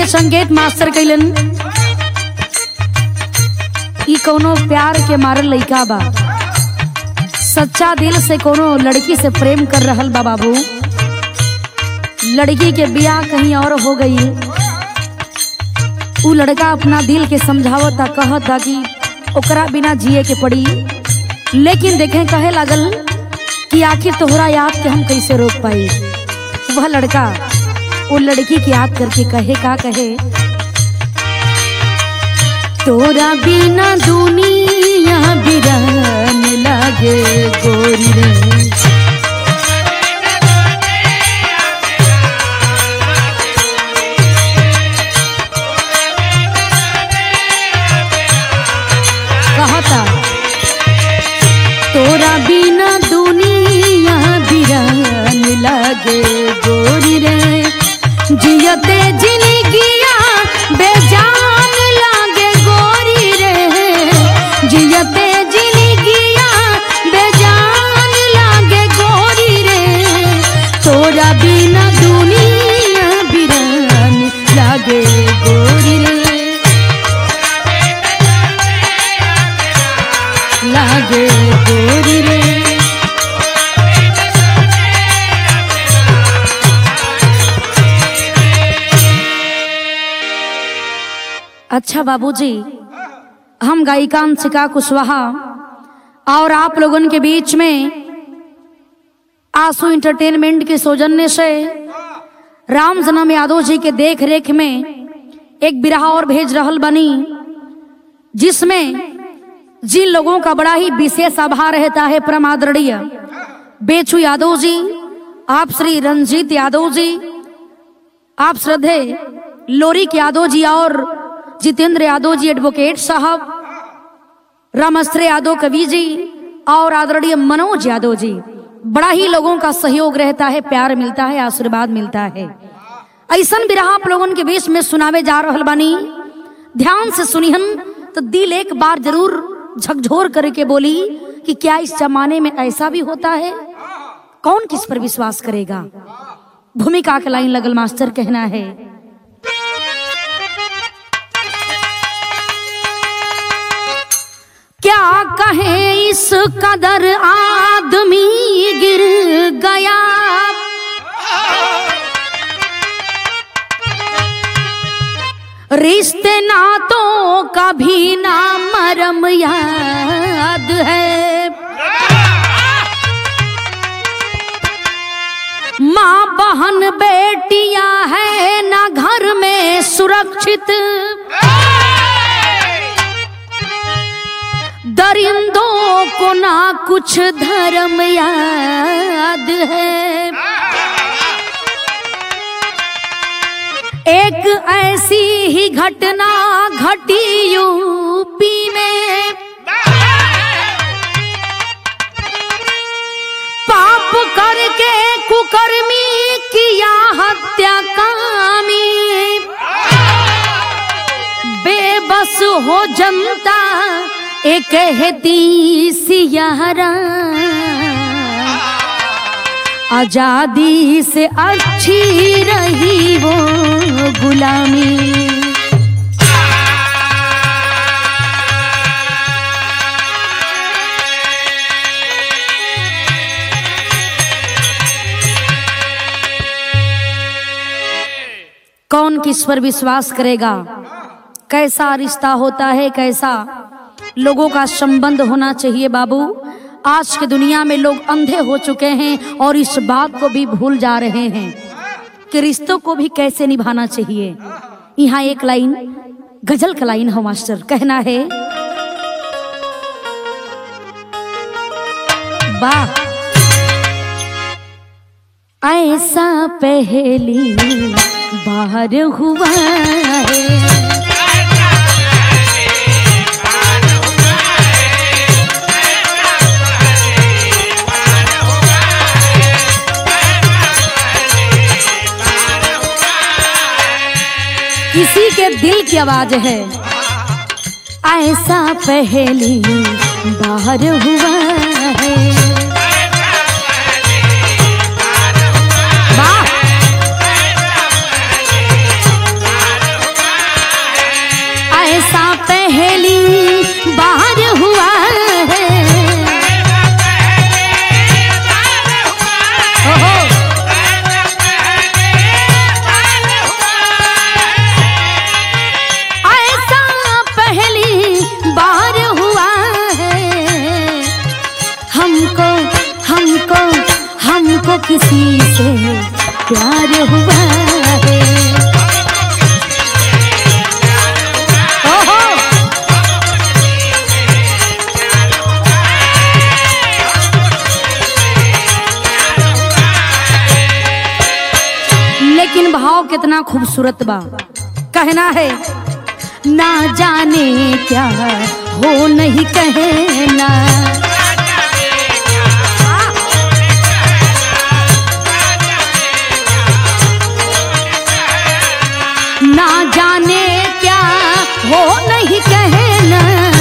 संकेत मास्टर कैलन ई कोनो प्यार के मारल लइका बा सच्चा दिल से कोनो लड़की से प्रेम कर रहल बा बाबू लड़की के बियाह कहीं और हो गई उ लड़का अपना दिल के समझावता कहता कि ओकरा बिना जिए के पड़ी लेकिन देखे कहे लागल कि आखिर तोहरा याद के हम कैसे रोक पाई वह लड़का वो लड़की की याद करके कहे का कहे तोरा बिना दुनिया बिरान लागे गोरी रे कहता तोरा बिना दुनिया बिरान लागे गोरी रे जियते जिंदगिया बेजान लागे गोरी रे जियते जिंदगिया बेजान लागे गोरी रे तोरा बिना दुनिया बिरान लागे गोरी रे लागे गोरी रे अच्छा बाबूजी हम गायिका अंशिका कुशवाहा और आप लोगन के बीच में आंसू इंटरटेनमेंट के सौजन्य से राम जन्म यादव जी के देख रेख में एक बिरहा और भेज रहल बनी जिसमें जिन लोगों का बड़ा ही विशेष आभार रहता है परम आदरणीय बेचू यादव जी आप श्री रंजीत यादव जी आप श्रद्धे लोरिक यादव जी और जितेंद्र यादव जी एडवोकेट साहब रामस्त्र यादव कवि जी और आदरणीय मनोज यादव जी बड़ा ही लोगों का सहयोग रहता है प्यार मिलता है आशीर्वाद मिलता है ऐसा बिरहा आप लोगों के बीच में सुनावे जा रहल बानी ध्यान से सुनिहन तो दिल एक बार जरूर झकझोर करके बोली कि क्या इस जमाने में ऐसा भी होता है कौन किस पर विश्वास करेगा भूमिका के लाइन लगल मास्टर कहना है क्या कहे इस कदर आदमी गिर गया रिश्ते नातों का भी ना मरम याद है माँ बहन बेटियां है ना घर में सुरक्षित दरिंदों को ना कुछ धर्म याद है एक ऐसी ही घटना घटी यूपी में पाप करके कुकर्मी किया हत्या कामी बेबस हो जनता एक कहती सियारा आजादी से अच्छी रही वो गुलामी कौन किस पर विश्वास करेगा कैसा रिश्ता होता है कैसा लोगों का संबंध होना चाहिए बाबू आज की दुनिया में लोग अंधे हो चुके हैं और इस बात को भी भूल जा रहे हैं कि रिश्तों को भी कैसे निभाना चाहिए यहाँ एक लाइन गजल का लाइन हो मास्टर कहना है वाह ऐसा पहली बार हुआ है किसी के दिल की आवाज है ऐसा पहली बार हुआ है वाह किसी से प्यार हुआ है ओहो लेकिन भाव कितना खूबसूरत बा कहना है ना जाने क्या हो नहीं कहना ना जाने क्या हो नहीं कहना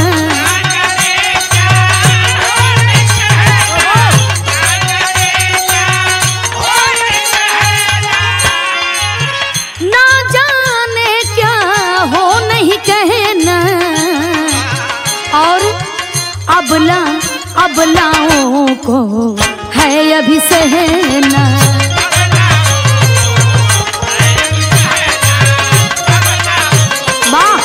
ना जाने क्या हो नहीं कहना और अबला अबलाओं को है अभी सहना वाह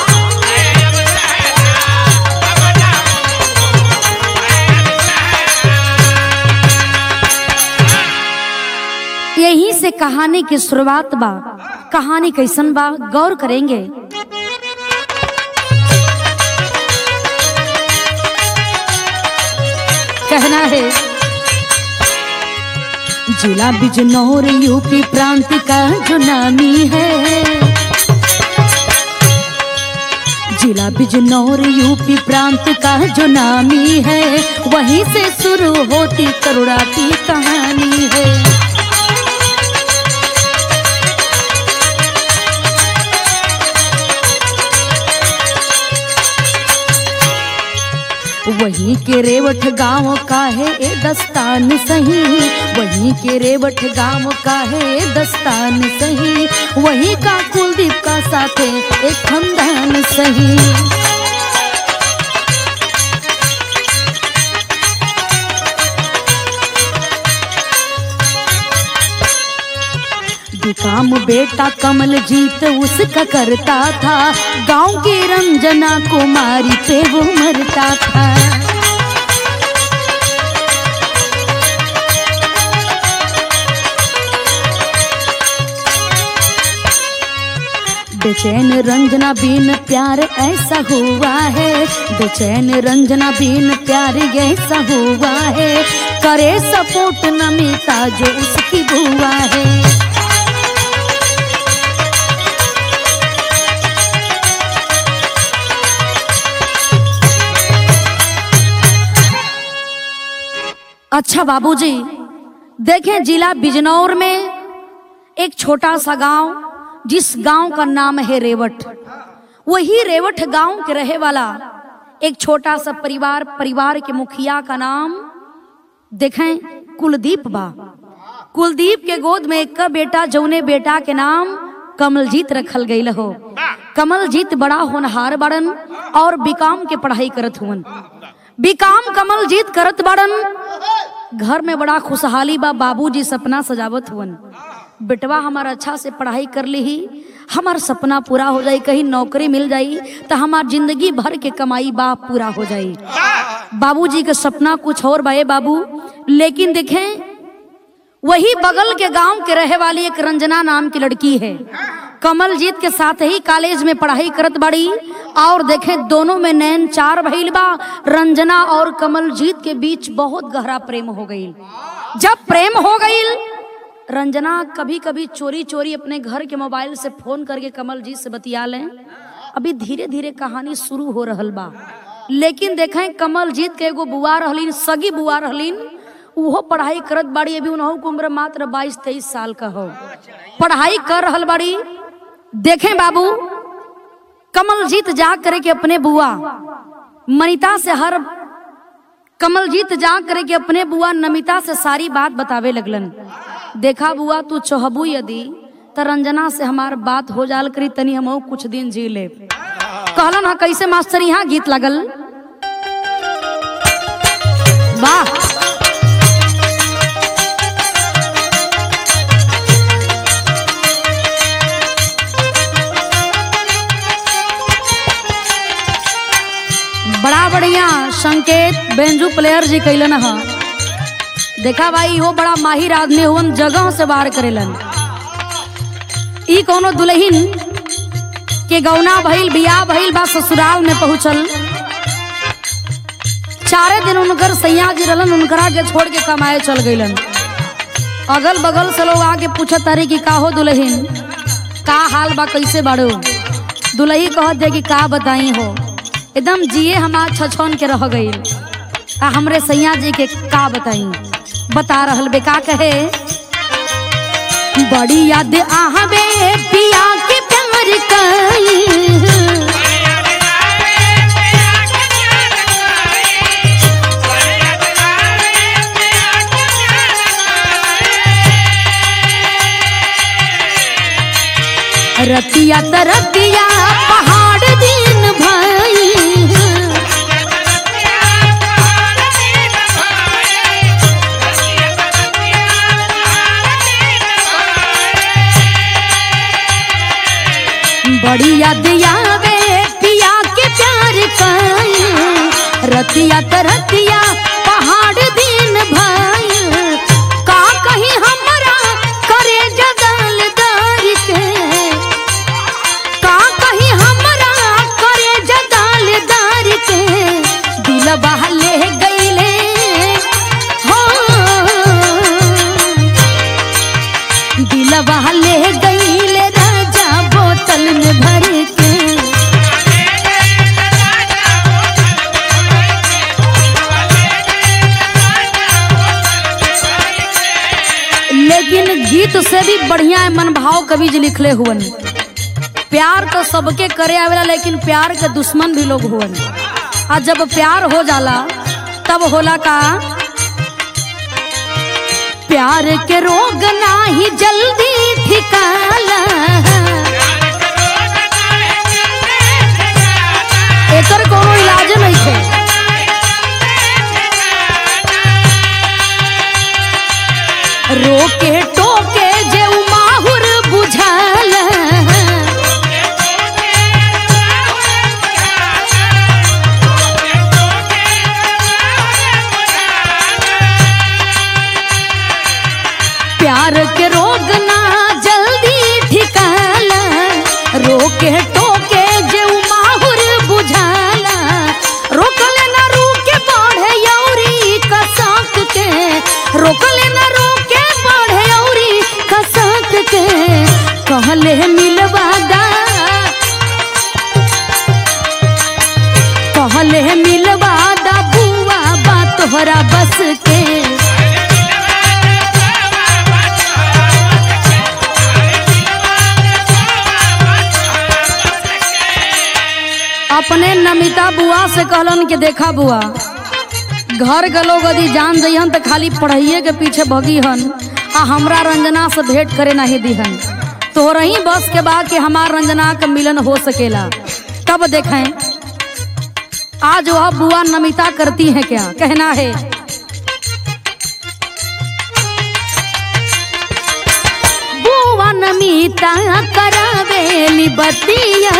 यहीं से कहानी की शुरुआत बा कहानी कैसन बा गौर करेंगे कहना है जिला बिजनौर यूपी प्रांत का जो नामी है जिला बिजनौर यूपी प्रांत का जो नामी है वहीं से शुरू होती करुणा की कहानी है वहीं के रेवठ गांव का है ए दस्तान सही वहीं के रेवठ गांव का है ए दस्तान सही वहीं का कुलदीप का साथ है एक खानदान सही काम बेटा कमल जीत उसका करता था गांव की रंजना कुमारी पे वो मरता था बेचैन रंजना बिन प्यार ऐसा हुआ है बेचैन रंजना बिन प्यार ऐसा हुआ है करे सपोर्ट नमिता जो उसकी बुआ है अच्छा बाबूजी देखें जिला बिजनौर में एक छोटा सा गांव जिस गांव का नाम है रेवट वही रेवट गांव के रहे वाला एक छोटा सा परिवार परिवार के मुखिया का नाम देखें कुलदीप बा कुलदीप के गोद में एक बेटा जौने बेटा के नाम कमलजीत रखल गई हो कमलजीत बड़ा होनहार बड़न और बीकाम के पढ़ाई करत हुवन बीकाम कमलजीत करत बड़न घर में बड़ा खुशहाली बा बाबूजी सपना सजावत हुवन बेटवा हमार अच्छा से पढ़ाई कर ली ही हमार सपना पूरा हो जाई कहीं नौकरी मिल जाई तो हमार जिंदगी भर के कमाई बा पूरा हो जाई बाबूजी के सपना कुछ और बाए बाबू लेकिन देखें वही बगल के गांव के रहे वाली एक रंजना नाम की लड़की है कमलजीत के साथ ही कॉलेज में पढ़ाई करत बड़ी और देखें दोनों में नैन चार भइल बा रंजना और कमलजीत के बीच बहुत गहरा प्रेम हो गई जब प्रेम हो गई रंजना कभी कभी चोरी चोरी अपने घर के मोबाइल से फोन करके कमलजीत से बतिया लें अभी धीरे धीरे कहानी शुरू हो रहल बा लेकिन देखें कमलजीत के एगो बुआ रहलीन सगी बुआ रहलीन उहो पढ़ाई करत बाड़ी अभी उन्हों के उम्र मात्र बाईस तेईस साल का हो पढ़ाई कर रहल बाड़ी देखें बाबू कमलजीत जा करे के अपने बुआ मनिता से हर कमलजीत जा करे के अपने बुआ नमिता से सारी बात बतावे लगलन देखा बुआ तू चोहबू यदि त रंजना से हमार बात हो जाल करी तनी हम कुछ दिन जी ले कहलन हा कैसे मास्टर यहाँ गीत लगल वाह बड़ा बढ़िया संकेत बेंजू प्लेयर जी कैलन ह देखा भाई वो बड़ा माहिर आदमी हुवन जगह से बाहर करेलन ई कोनो दुल्हन के गौना भइल बियाह भइल बा ससुराल में पहुंचल चारे दिन उनकर सैया जी रहलन उनकरा के छोड़ के कमाए चल गइलन अगल बगल से लोग आके पूछत तारी कि का हो दुल्हन का हाल बा कैसे बाड़ो दुल्ही कहत दे कि का बताई हो एकदम जिए हमार छछन के रह गईल आ हमरे सैया जी के का बताई बता रहल बे का कहे बड़ी याद आहबे पिया के प्यार कई रतिया त रतिया पहाड़ दिन भाई बड़ी याद आवे पिया के प्यार कई रतिया त रतिया पहाड़ दिन भाई का कहीं हमरा करे जगलदार के का कहीं हमरा करे जगलदार के दिलवा ले गईले हो दिलवा ले गईले राजा बोतल में भर के लेकिन गीत से भी बढ़िया मन भाव कवि जी लिखले हुवन प्यार तो सबके करे आवेला लेकिन प्यार के दुश्मन भी लोग हुवन आ जब प्यार हो जाला तब होला का प्यार के रोग नाही जल्दी ठिकाला एकर कोनो इलाज नहीं है रोके टोके जे उ माहुर बुझाल प्यार के रोग ना जल्दी ठिकाला रोके टोके जे उ माहुर बुझाला रोकले ना रुके बढ़े यौरी कसक के रोकले ना रुके बढ़े यौरी कसक के कहले मिलवादा कहले मिलवादा बुआ बा तोहरा बस के अपने नमिता बुआ से कहलन कि देखा बुआ घर के लोग यदि जान जइहन तो खाली पढ़ाइए के पीछे भगी हन आ हमरा रंजना से भेंट करे नहीं दिहन तोहर ही बस के बाद कि हमार रंजना का मिलन हो सकेला तब देखें आज वह बुआ नमिता करती है क्या कहना है बुआ नमिता करावेली बतिया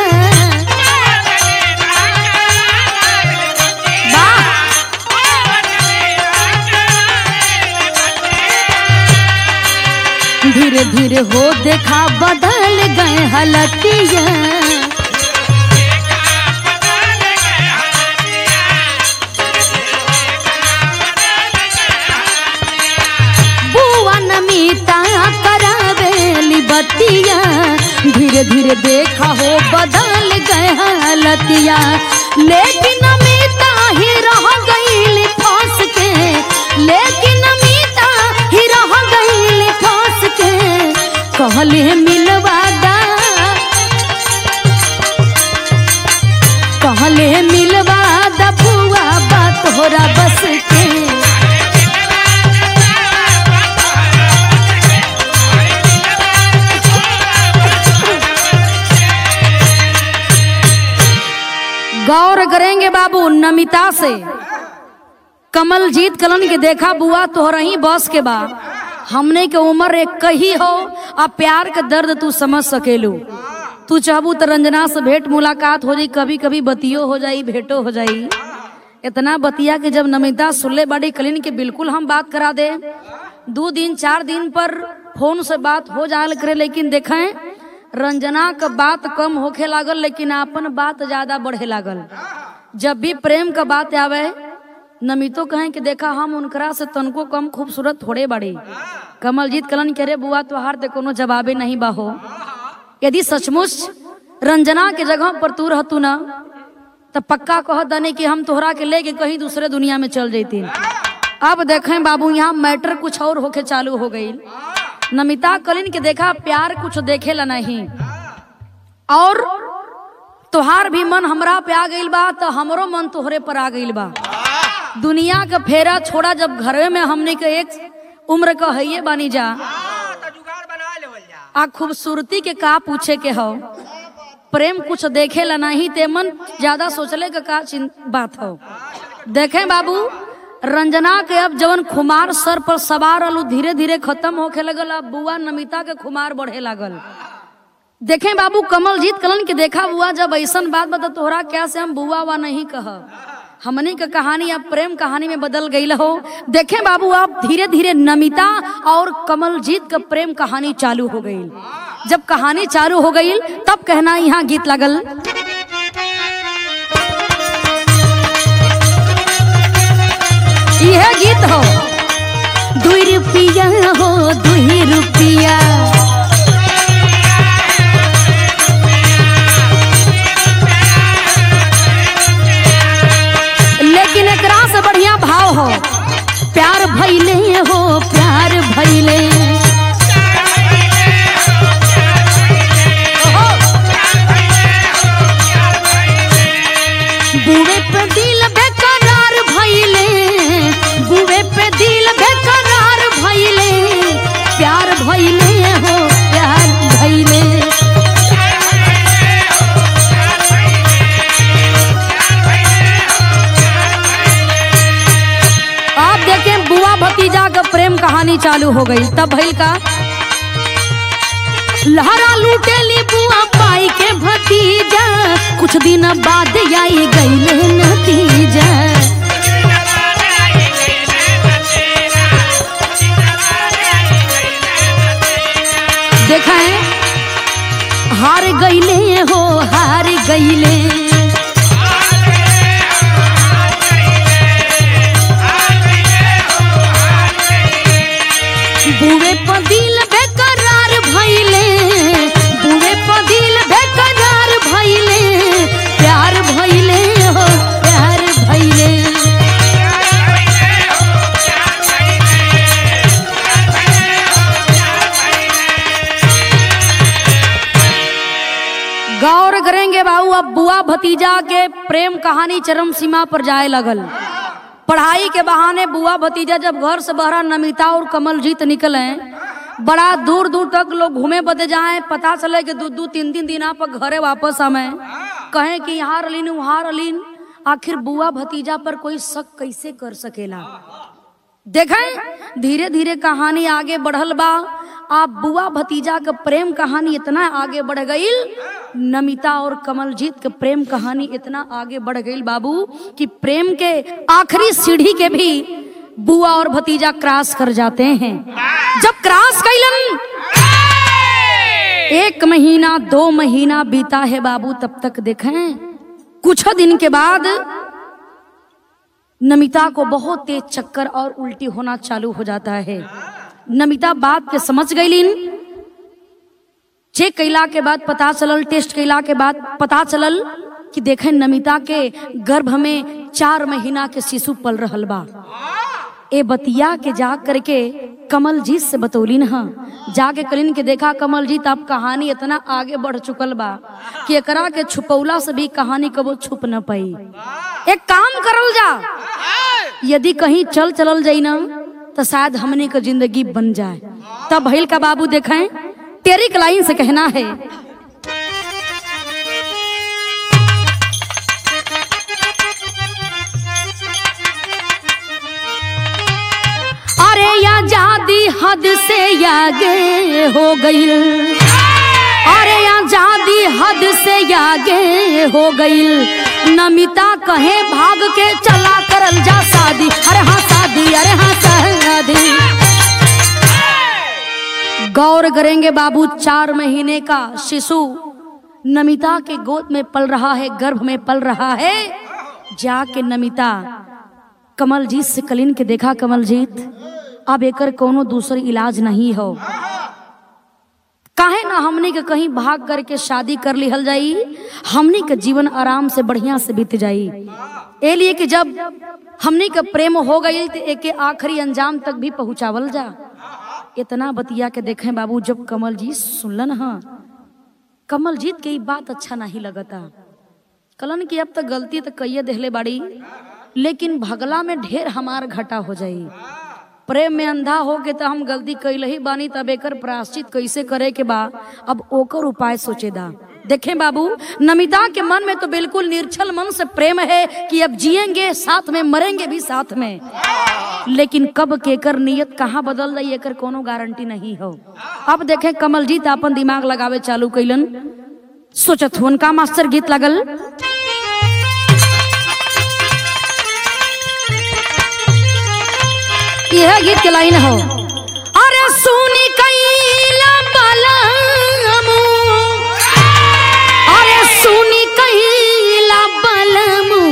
वाह धीरे धीरे हो देखा बदल गए हलतिया बुआ नमिता करावेली बतिया धीरे धीरे देखा हो बदल गए हलतिया लेकिन नमिता ही रह गई फंस के लेकिन नमिता ही रह गई फंस के कहले मिलवादा कहले मिलवादा बुआ बा तोहरा बस के गौर करेंगे बाबू नमिता से कमल जीत कलन के देखा बुआ तोहरा ही बस के बा हमने के उम्र एक कही हो आ प्यार के दर्द तू समझ सकेलू तू चाहबू तो रंजना से भेंट मुलाकात हो जाई कभी कभी बतियो हो जाई भेंटो हो जाई इतना बतिया के जब नमिता सुनले बाड़ी कलीन के बिल्कुल हम बात करा दे दो दिन चार दिन पर फोन से बात हो जाल करे लेकिन देखें रंजना का बात कम होखे लागल लेकिन अपन बात ज्यादा बढ़े लागल जब भी प्रेम का बात आवे नमितो कहें कि देखा हम उनकरा से तनको कम खूबसूरत थोड़े बड़े कमलजीत कलन करे बुआ तोहार ते कोनो जवाबे नहीं बाहो यदि सचमुच रंजना के जगह पर तू रहतू ना तो पक्का कह दने कि हम तोहरा के लेके कहीं दूसरे दुनिया में चल जैती अब देखें बाबू यहाँ मैटर कुछ और होके चालू हो गई नमिता कलिन के देखा प्यार कुछ देखेला नहीं और तोहार भी मन हमरा पे आ गइल बा तो हमरो मन तोहरे पर आ गइल बा दुनिया का फेरा छोड़ा जब घरे में हमने के एक उम्र का हइये बानी जा हाँ, तो जुगाड़ बना लेवल जा आ खूबसूरती के का पूछे के हो प्रेम कुछ देखे ला नहीं ते मन ज्यादा सोचले का का चिन- बात हो देखें बाबू रंजना के अब जवन खुमार सर पर सवार अलू धीरे धीरे खत्म होखे लगल अब बुआ नमिता के खुमार बढ़े लागल देखें बाबू कमलजीत कलन के देखा बुआ जब ऐसन बात बता तोहरा क्या से हम बुआ वा नहीं कह हमने का कहानी अब प्रेम कहानी में बदल गई हो देखें बाबू अब धीरे धीरे नमिता और कमलजीत का प्रेम कहानी चालू हो गई जब कहानी चालू हो गई तब कहना यहाँ गीत लगल यह गीत हो दुई रुपया हो दुई रुपया लेकिन एकरा से बढ़िया भाव हो प्यार भैले हो प्यार भैले बुवे पे दिल बेकरार भैले बुवे पे दिल बेकरार भैले प्यार भैले हो प्यार भैले आप देखें बुआ भतीजा का प्रेम कहानी चालू हो गई तब भइल का लहरा लूटेली बुआ पाई के भतीजा कुछ दिन बाद आई गई नतीजा देखा है हार गईले हो हार गईले बुवे पदिल बेकरार भइले बुवे पदिल बेकरार भइले प्यार भइले हो प्यार भइले गौर करेंगे बाबू अब बुआ भतीजा के प्रेम कहानी चरम सीमा पर जाए लगल पढ़ाई के बहाने बुआ भतीजा जब घर से बहरा नमिता और कमलजीत निकले बड़ा दूर दूर तक लोग घूमे बदे जाए पता चले कि दू दू तीन तीन दिन पर घरे वापस आवे कहें कि यहाँ रलीन वहाँ रलीन आखिर बुआ भतीजा पर कोई शक कैसे कर सकेला देखें धीरे धीरे कहानी आगे बढ़ल बा आप बुआ भतीजा का प्रेम कहानी इतना आगे बढ़ गई नमिता और कमलजीत का प्रेम कहानी इतना आगे बढ़ गई बाबू कि प्रेम के आखिरी सीढ़ी के भी बुआ और भतीजा क्रॉस कर जाते हैं जब क्रॉस कैलन एक महीना दो महीना बीता है बाबू तब तक देखें कुछ दिन के बाद नमिता को बहुत तेज चक्कर और उल्टी होना चालू हो जाता है नमिता बात के समझ गईलिन चेक कैला के बाद पता चलल टेस्ट कैला के बाद पता चलल कि देखें नमिता के गर्भ में चार महीना के शिशु पल रहल बा ए बतिया के जा करके कमलजीत से बतौलिन हा जाके कलिन के देखा कमलजीत अब कहानी इतना आगे बढ़ चुकल बा कि एकरा के छुपौला से भी कहानी कबो छुप न पाई एक काम करल जा यदि कहीं चल चलल जाई ना तो शायद हमने का जिंदगी बन जाए तब भइल का बाबू देखें तेरी लाइन से कहना है अरे या जादी हद से आगे हो गई अरे या जादी हद से आगे हो गई नमिता कहे भाग के चला शादी अरे हाँ शादी अरे हाँ शादी गौर करेंगे बाबू चार महीने का शिशु नमिता के गोद में पल रहा है गर्भ में पल रहा है जाके नमिता कमलजीत से कलिन के देखा कमलजीत अब एकर कोनो दूसर इलाज नहीं हो काहे ना हमने के कहीं भाग करके शादी कर लिहल जाई हमने के जीवन आराम से बढ़िया से बीत जाई ए लिए कि जब हमने के प्रेम हो गई तो एके आखिरी अंजाम तक भी पहुंचावल जा इतना बतिया के देखें बाबू जब कमलजीत सुनलन हाँ कमलजीत के ई बात अच्छा नहीं लगता कलन की अब तक गलती तो कहिए देहले बाड़ी लेकिन भगला में ढेर हमार घटा हो जाई प्रेम में अंधा हो के तो हम गलती कैल ही बानी तब एकर प्राश्चित कैसे करे के बा अब ओकर उपाय सोचेदा देखें बाबू नमिता के मन में तो बिल्कुल निर्छल मन से प्रेम है कि अब जिएंगे साथ में मरेंगे भी साथ में लेकिन कब केकर नियत कहाँ बदल रही एकर कोनो गारंटी नहीं हो अब देखें कमलजीत अपन दिमाग लगावे चालू कैलन सोचत हुन का मास्टर गीत लगल यह गीत के लाइन हो अरे सुनी कैला बलमु अरे सुनी कैला बलमु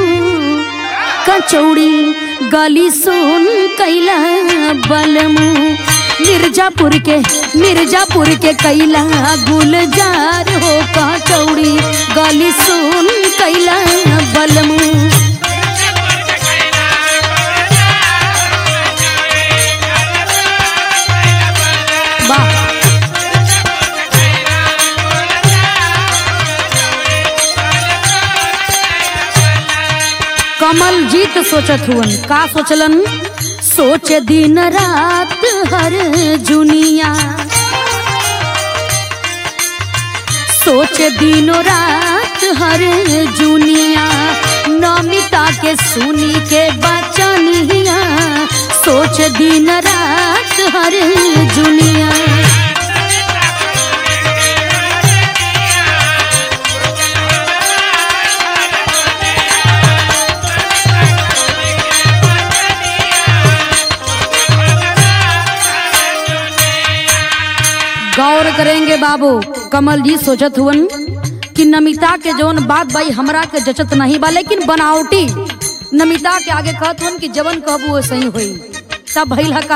कचौड़ी गली सुन कैला बलमु मिर्जापुर के मिर्जापुर के कैला गुलजार हो कचौड़ी गली सुन कैला बलमु वाह कमल जीत सोचत हुवन का सोचलन सोच दिन रात हर जुनिया सोच दिनो रात हर जुनिया नमिता के सुनी के बचनिया सोच दिन रात हर जुनिया गौर करेंगे बाबू कमल जी सोचत हुवन कि नमिता के जौन बात भाई हमरा के जचत नहीं बा लेकिन बनावटी नमिता के आगे कहत हुन कि जवन कहबू वो सही होई तब भइल ह का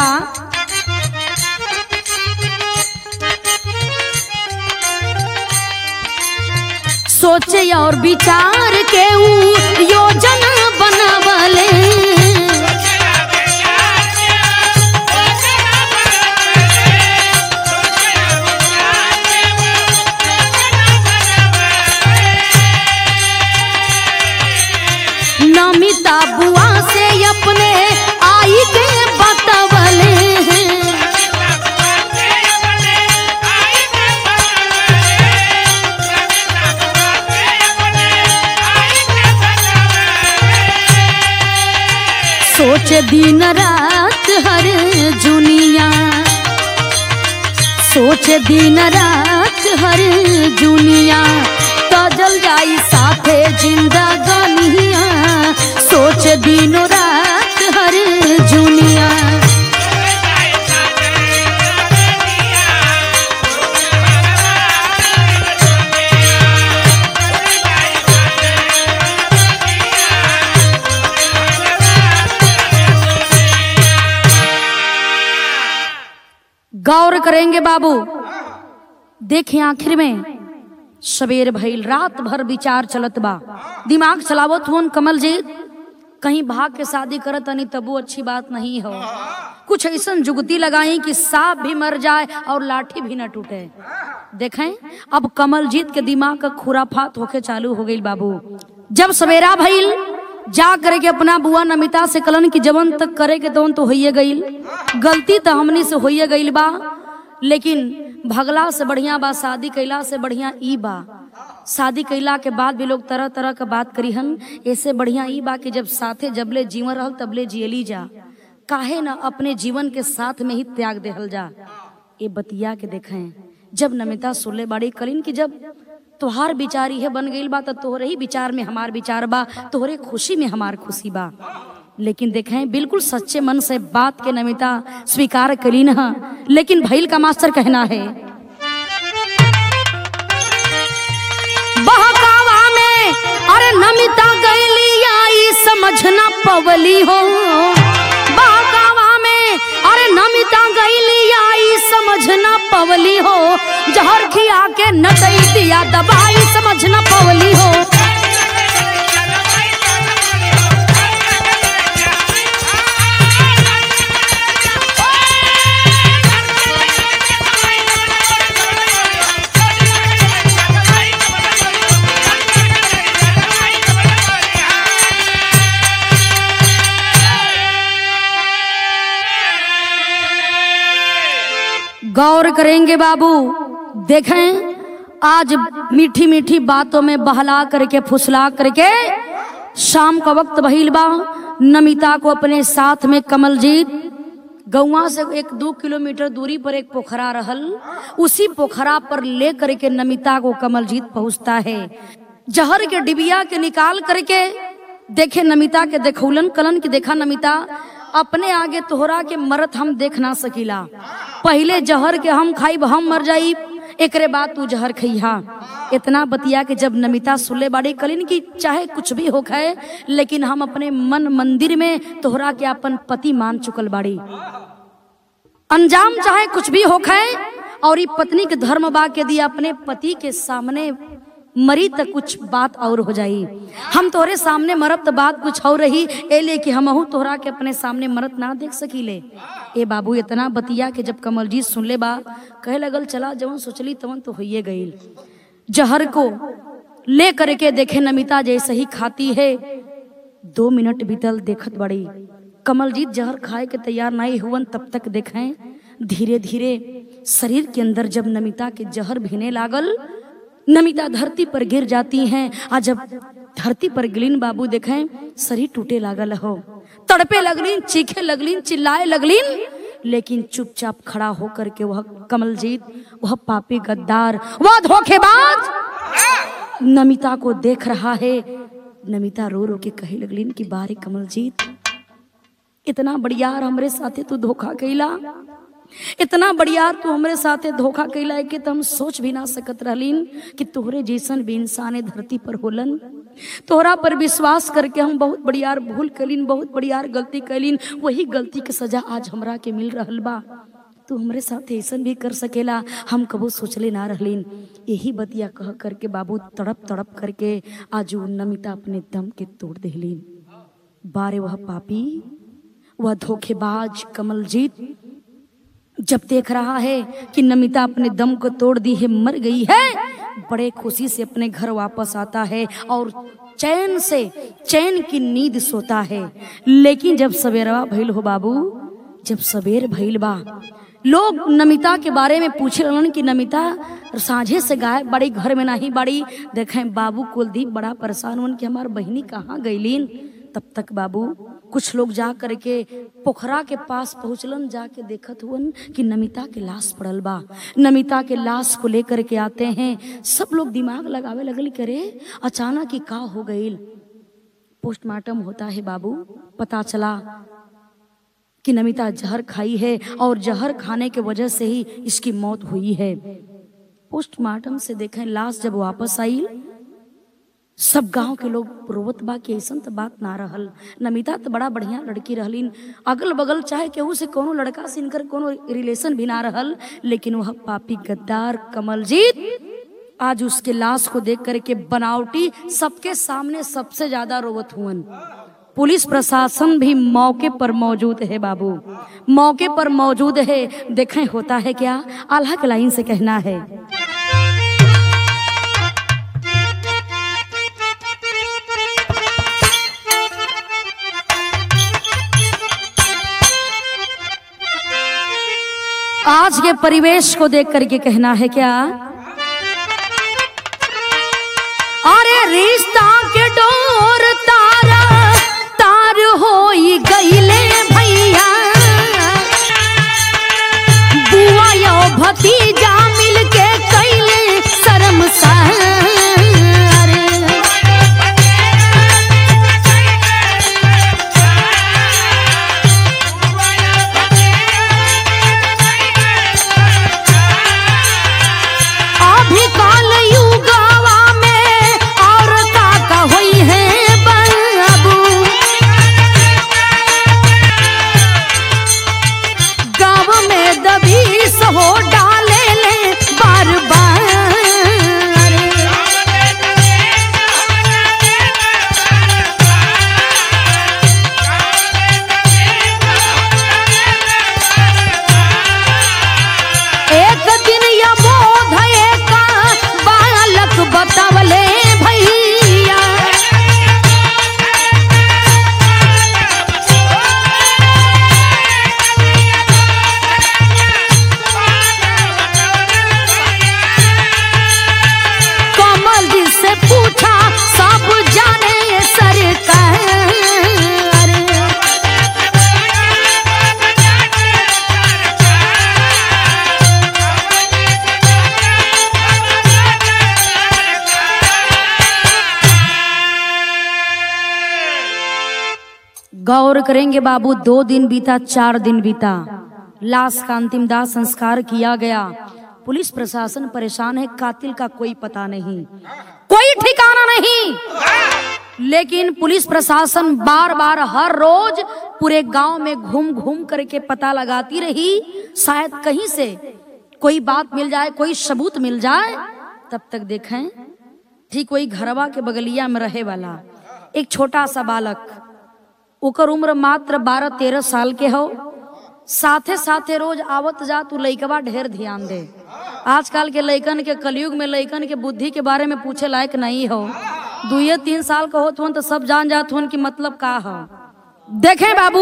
सोचे और विचार के ऊ योजना बनावले नमिता बुआ से अपने आई के बतवले हैं सोच दिन रात हर जुनिया सोच दिन रात हर जुनिया तजल जाई साथे जिंदगानिया सोच दिनो रात हर जुनिया गौर करेंगे बाबू देखें आखिर में सवेर भइल रात भर विचार चलत बा दिमाग चलावत हुन कमल जी कहीं भाग के शादी करत तनी तबू अच्छी बात नहीं हो कुछ ऐसा जुगती लगाई कि सांप भी मर जाए और लाठी भी न टूटे देखें अब कमलजीत के दिमाग का खुराफात होके चालू हो गई बाबू जब सवेरा भइल जा करे के अपना बुआ नमिता से कलन की जवन तक करे के तवन तो होइए गईल गलती तो हमनी से होइए गईल बा लेकिन भगला से बढ़िया बा शादी कैला से बढ़िया ई बा शादी कैला के बाद भी लोग तरह तरह का बात करीहन ऐसे बढ़िया ई बा कि जब साथे जबले जीवन रहल तबले जियली जा काहे ना अपने जीवन के साथ में ही त्याग देहल जा ये बतिया के देखें जब नमिता सुनले बाड़ी करीन की जब तोहार विचार है बन गईल बा तो तोहरे ही विचार में हमार विचार बा तोहरे खुशी में हमार खुशी बा लेकिन देखें बिल्कुल सच्चे मन से बात के नमिता स्वीकार करी न लेकिन भैल का मास्टर कहना है बहकावा में अरे नमिता गैली आई समझ न पवली हो बहकावा में अरे नमिता गैली आई समझ न पवली हो जहर खिया के न दई दिया दवाई समझ न पवली हो गौर करेंगे बाबू देखें आज मीठी मीठी बातों में बहला करके फुसला करके शाम का वक्त बहिल बा नमिता को अपने साथ में कमलजीत गौवा से एक दो किलोमीटर दूरी पर एक पोखरा रहल उसी पोखरा पर ले करके नमिता को कमलजीत पहुंचता है जहर के डिबिया के निकाल करके देखे नमिता के देखौलन कलन की देखा नमिता अपने आगे तोहरा के मरत हम देख ना सकीला पहले जहर के हम खाइब हम मर जाई एकरे बाद तू जहर खइहा इतना बतिया के जब नमिता सुले बाड़ी कलिन की चाहे कुछ भी हो खाए लेकिन हम अपने मन मंदिर में तोहरा के अपन पति मान चुकल बाड़ी अंजाम चाहे कुछ भी हो खाए और ई पत्नी के धर्म बा के दिया अपने पति के सामने मरी तक कुछ बात और हो जाई हम तोहरे सामने मरब तो बात कुछ और रही ए ले कि हमहू तोहरा के अपने सामने मरत ना देख सकीले ए बाबू इतना बतिया के जब कमलजीत सुन ले बा कहे लगल चला जवन सोचली तवन तो होइए गईल जहर को ले करके देखे नमिता जैसे ही खाती है दो मिनट बीतल देखत बड़ी कमलजीत जहर खाए के तैयार नहीं हुवन तब तक देखें धीरे धीरे शरीर के अंदर जब नमिता के जहर भीने लागल नमिता धरती पर गिर जाती हैं आ जब धरती पर गिलीन बाबू देखें शरीर टूटे लागल हो तड़पे लगलीन चीखे लगलीन चिल्लाए लगलीन लेकिन चुपचाप खड़ा होकर के वह कमलजीत वह पापी गद्दार वह धोखेबाज नमिता को देख रहा है नमिता रो रो के कहे लगलीन कि बारे कमलजीत इतना बढ़ियार हमरे साथे तू धोखा कैला इतना बढ़ियार तू हमरे साथे धोखा कैला है कि तो हम सोच भी ना सकत रहलीन कि तोहरे जैसन भी इंसान ए धरती पर होलन तोहरा पर विश्वास करके हम बहुत बढ़ियार भूल कैलीन बहुत बढ़ियार गलती कैलीन वही गलती के सजा आज हमरा के मिल रहल बा तू हमरे साथ ऐसन भी कर सकेला हम कबो सोचले ना रहलीन यही बतिया कह करके बाबू तड़प तड़प करके आज उ नमिता अपने दम के तोड़ देहलीन बारे वह पापी वह धोखेबाज कमलजीत जब देख रहा है कि नमिता अपने दम को तोड़ दी है मर गई है बड़े खुशी से अपने घर वापस आता है और चैन से चैन की नींद सोता है लेकिन जब सवेरवा भइल हो बाबू जब सवेर भइल बा लोग नमिता के बारे में पूछे रहलन कि नमिता साझे से गाय बड़ी घर में नहीं बड़ी देखें बाबू कुलदीप बड़ा परेशान हुन कि हमार बहिनी कहाँ गईलीन तब तक बाबू कुछ लोग जा करके पोखरा के पास पहुंचलन जाके देखत हुअन कि नमिता के लाश पड़ल बा नमिता के लाश को लेकर के आते हैं सब लोग दिमाग लगावे लगल करे अचानक ही का हो गईल पोस्टमार्टम होता है बाबू पता चला कि नमिता जहर खाई है और जहर खाने के वजह से ही इसकी मौत हुई है पोस्टमार्टम से देखें लाश जब वापस आई सब गांव के लोग रोवत बा कि ऐसन तो बात ना रहल नमिता तो बड़ा बढ़िया लड़की रहलीन अगल बगल चाहे केहू से कोनो लड़का से इनकर कोनो रिलेशन भी ना रहल लेकिन वह पापी गद्दार कमलजीत आज उसके लाश को देख करके बनावटी सबके सामने सबसे ज्यादा रोवत हुअन पुलिस प्रशासन भी मौके पर मौजूद है बाबू मौके पर मौजूद है देखें होता है क्या आल्हा के लाइन से कहना है आज के परिवेश को देख करके कहना है क्या अरे रिश्ता के डोर तारा तार होई गईले भैया बुआ यो भतीजा मिलके कैले शर्मसार गौर करेंगे बाबू दो दिन बीता चार दिन बीता लाश का अंतिम दाह संस्कार किया गया पुलिस प्रशासन परेशान है कातिल का कोई पता नहीं कोई ठिकाना नहीं लेकिन पुलिस प्रशासन बार बार हर रोज पूरे गांव में घूम घूम करके पता लगाती रही शायद कहीं से कोई बात मिल जाए कोई सबूत मिल जाए तब तक देखें ठीक वही घरवा के बगलिया में रहे वाला एक छोटा सा बालक ओकर उम्र मात्र बारह तेरह साल के हो साथे साथे रोज आवत जा तू लइकवा ढेर ध्यान दे आजकल के लइकन के कलयुग में लइकन के बुद्धि के बारे में पूछे लायक नहीं हो दुए तीन साल का होत हुन तो सब जान जात हुन कि मतलब का हो देखे बाबू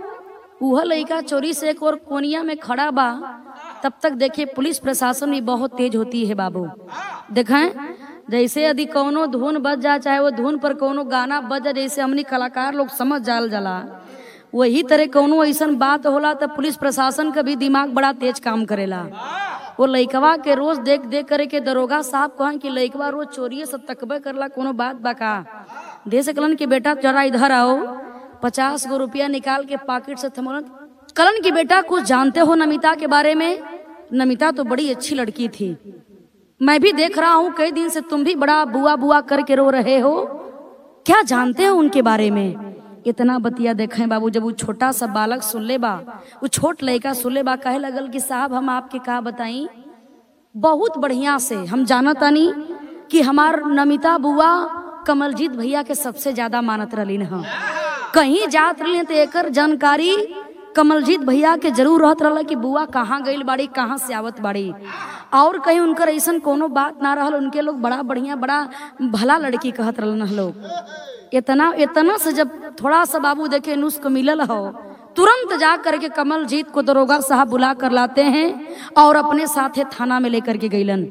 वह लइका चोरी से एक और कोनिया में खड़ा बा तब तक देखिए पुलिस प्रशासन भी बहुत तेज होती है बाबू देखें जैसे यदि कोनो धुन बज जा चाहे वो धुन पर कोनो गाना बज जा जैसे हमनी कलाकार लोग समझ जाल जाला वही तरह कोनो ऐसन बात होला तो पुलिस प्रशासन का भी दिमाग बड़ा तेज काम करेला वो लइकवा के रोज देख देख करे के दरोगा साहब कहन कि लइकवा रोज चोरिए से तकबे करला कोनो बात बका दे सकलन कि बेटा जरा इधर आओ पचास गो रुपया निकाल के पॉकेट से थमोलन कलन की बेटा कुछ जानते हो नमिता के बारे में नमिता तो बड़ी अच्छी लड़की थी मैं भी देख रहा हूँ कई दिन से तुम भी बड़ा बुआ बुआ करके रो रहे हो क्या जानते हो उनके बारे में इतना बतिया देखे बाबू जब वो छोटा सा बालक सुन ले बा वो छोट लड़का सुन ले बा कहे लगल कि साहब हम आपके का बताई बहुत बढ़िया से हम जानतानी कि हमार नमिता बुआ कमलजीत भैया के सबसे ज्यादा मानत रलीन ह कहीं जात रही तो एकर जानकारी कमलजीत भैया के जरूर रहत रहला कि बुआ कहाँ गईल बाड़ी कहाँ से आवत बाड़ी और कहीं उनकर ऐसन कोनो बात ना रहल उनके लोग बड़ा बढ़िया बड़ा भला लड़की कहत रहलन ह लोग इतना इतना से जब थोड़ा सा बाबू देखे नुस्ख मिलल हो तुरंत जा करके कमलजीत को दरोगा साहब बुला कर लाते हैं और अपने साथे थाना में लेकर के गईलन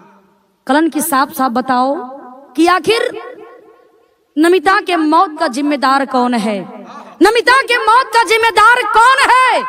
कलन की साफ साफ बताओ कि आखिर नमिता के मौत का जिम्मेदार कौन है नमिता के मौत का जिम्मेदार कौन है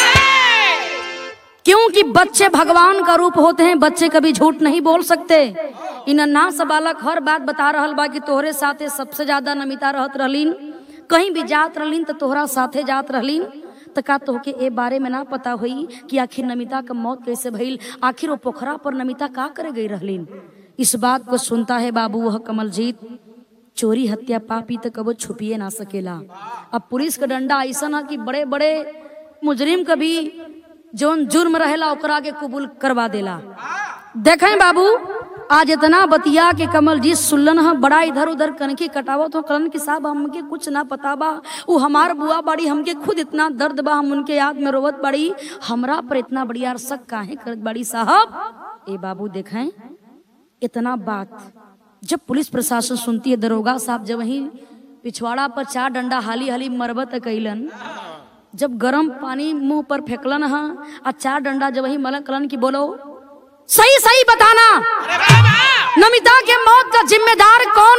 क्योंकि बच्चे भगवान का रूप होते हैं बच्चे कभी झूठ नहीं बोल सकते इन अन्ना सा बालक हर बात बता रहल बा कि तोहरे साथे सबसे ज्यादा नमिता रहत रहलीन कहीं भी जात रहलीन तो तोहरा साथे जात रहलीन तो का तोहके ए बारे में ना पता हुई कि आखिर नमिता का मौत कैसे भइल आखिर वो पोखरा पर नमिता का करे गई रहलीन इस बात को सुनता है बाबू वह कमलजीत चोरी हत्या पापी तो कबो छुपिए ना सकेला अब पुलिस का डंडा ऐसा है कि बड़े बड़े मुजरिम का भी जोन जुर्म रहेला ओकरा के कबूल करवा देला देखें बाबू आज इतना बतिया के कमल जी सुल्लन ह बड़ा इधर उधर कनकी कटावत हो कलन के साहब हमके कुछ ना पता बा वो हमार बुआ बाड़ी हमके खुद इतना दर्द बा हम उनके याद में रोवत बाड़ी हमरा पर इतना बढ़िया शक काहे करत बाड़ी साहब ए बाबू देखें इतना बात जब पुलिस प्रशासन सुनती है दरोगा साहब जब वही पिछवाड़ा पर चार डंडा हाली हाली मरबत कैलन जब गरम पानी मुंह पर फेंकलन हा आ चार डंडा जब वही मलन कलन की बोलो सही सही बताना नमिता के मौत का जिम्मेदार कौन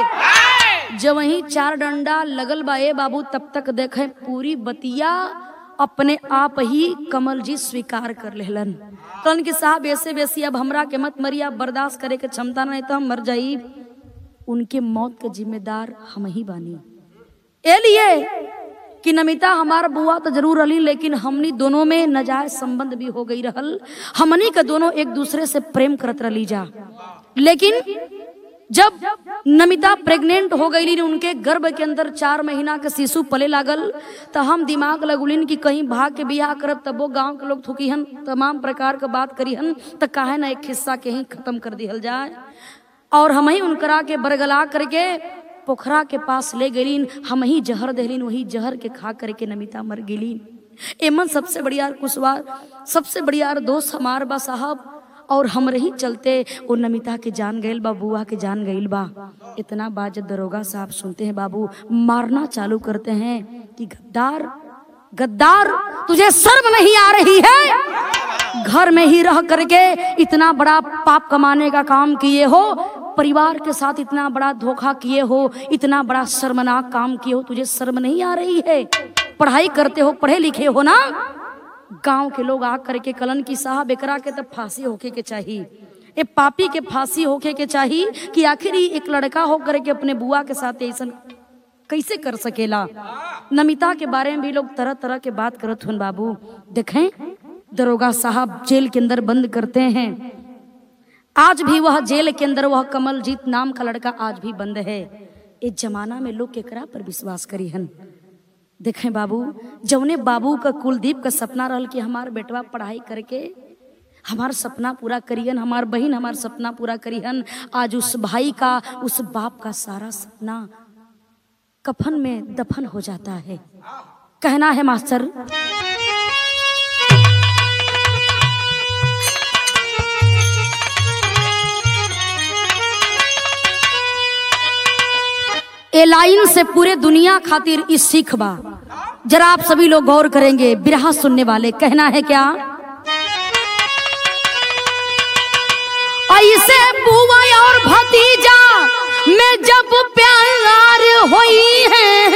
है जब वही चार डंडा लगल बा ए बाबू तब तक देखे पूरी बतिया अपने आप ही कमल जी स्वीकार कर लेलन कलन की साहब ऐसे वैसी अब हमरा के मत मरिया बर्दाश्त करे के क्षमता नहीं तो हम मर जाई उनके मौत के जिम्मेदार हम ही बानी ए लिए कि नमिता हमार बुआ तो जरूर रही लेकिन हमनी दोनों में नजायज संबंध भी हो गई रहल हमनी के दोनों एक दूसरे से प्रेम करत रही जा लेकिन जब नमिता प्रेग्नेंट हो गई उनके गर्भ के अंदर चार महीना के शिशु पले लागल तो हम दिमाग लगुलिन कि कहीं भाग के बियाह करब तब वो गांव के लोग थुकीहन तमाम प्रकार के बात करीहन तो काहे ना एक हिस्सा के ही खत्म कर दिहल जाए और हम ही उनकरा के बरगला करके पोखरा के पास ले गलीन हम ही जहर दहलीन वही जहर के खा करके नमिता मर गेलीन एमन सबसे बढ़िया कुशवार सबसे बढ़िया दोस्त हमार बा साहब और हमरे ही चलते वो नमिता के जान गईल बा बुआ के जान गईल बा इतना बात जब दरोगा साहब सुनते हैं बाबू मारना चालू करते हैं कि गद्दार गद्दार तुझे शर्म नहीं आ रही है घर में ही रह करके इतना बड़ा पाप कमाने का काम किए हो परिवार के साथ इतना बड़ा धोखा किए हो इतना बड़ा शर्मनाक काम किए हो तुझे शर्म नहीं आ रही है पढ़ाई करते हो पढ़े लिखे हो ना गांव के लोग आ करके कलन की साहब एकरा के तब फांसी होके के चाहिए ए पापी के फांसी होके के चाहिए कि आखिर ही एक लड़का हो करके अपने बुआ के साथ ऐसा कैसे कर सकेला नमिता के बारे में भी लोग तरह तरह के बात करत हुन बाबू देखें दरोगा साहब जेल के अंदर बंद करते हैं आज भी वह जेल के अंदर वह कमलजीत नाम का लड़का आज भी बंद है इस जमाना में लोग केकरा पर विश्वास करी हन देखें बाबू जौने बाबू का कुलदीप का सपना रहल कि हमार बेटवा पढ़ाई करके हमार सपना पूरा करियन हमार बहन हमार सपना पूरा करियन आज उस भाई का उस बाप का सारा सपना कफन में दफन हो जाता है कहना है मास्टर ए लाइन से पूरे दुनिया खातिर इस सीख बा जरा आप सभी लोग गौर करेंगे बिरहा सुनने वाले कहना है क्या ऐसे बुआ और भतीजा में जब प्यार होई है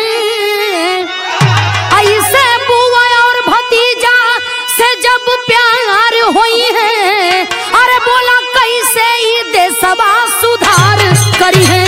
ऐसे बुआ और भतीजा से जब प्यार होई है अरे बोला कैसे ही देशवा सुधार करी है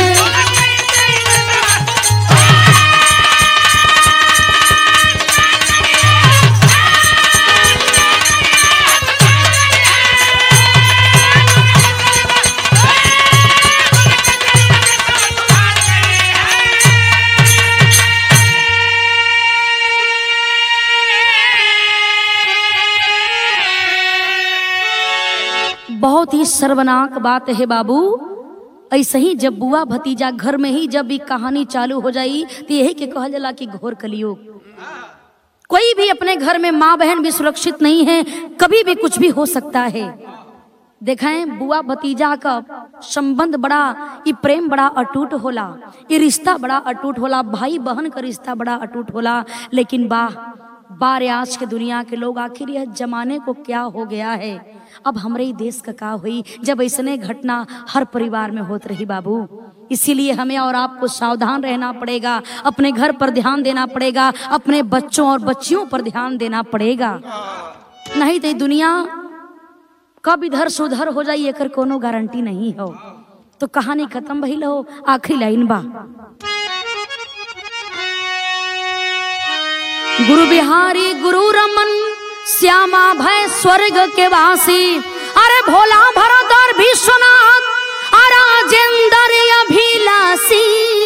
बहुत ही सर्वनाक बात है बाबू ऐसे ही जब बुआ भतीजा घर में ही जब भी कहानी चालू हो जाई तो यही के कहल जाला कि घोर कलियुग कोई भी अपने घर में माँ बहन भी सुरक्षित नहीं है कभी भी कुछ भी हो सकता है देखें बुआ भतीजा का संबंध बड़ा ये प्रेम बड़ा अटूट होला ये रिश्ता बड़ा अटूट होला भाई बहन का रिश्ता बड़ा अटूट होला लेकिन वाह बार आज के दुनिया के लोग आखिर यह जमाने को क्या हो गया है अब हमरे ही देश का का हुई जब ऐसने घटना हर परिवार में होत रही बाबू इसीलिए हमें और आपको सावधान रहना पड़ेगा अपने घर पर ध्यान देना पड़ेगा अपने बच्चों और बच्चियों पर ध्यान देना पड़ेगा नहीं तो ये दुनिया कब इधर से उधर हो जाई एकर कोनो गारंटी नहीं हो तो कहानी खत्म भइल हो आखिरी लाइन बा गुरु बिहारी गुरु रमन श्यामा भय स्वर्ग के वासी अरे भोला भरदर विश्वनाथ राजेंद्र अभिलाषी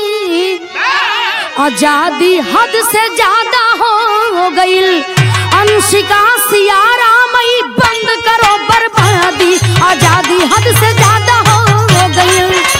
आजादी हद से ज्यादा हो गईल अंशिका सियारा मई बंद करो बर्बादी आजादी हद से ज्यादा हो गईल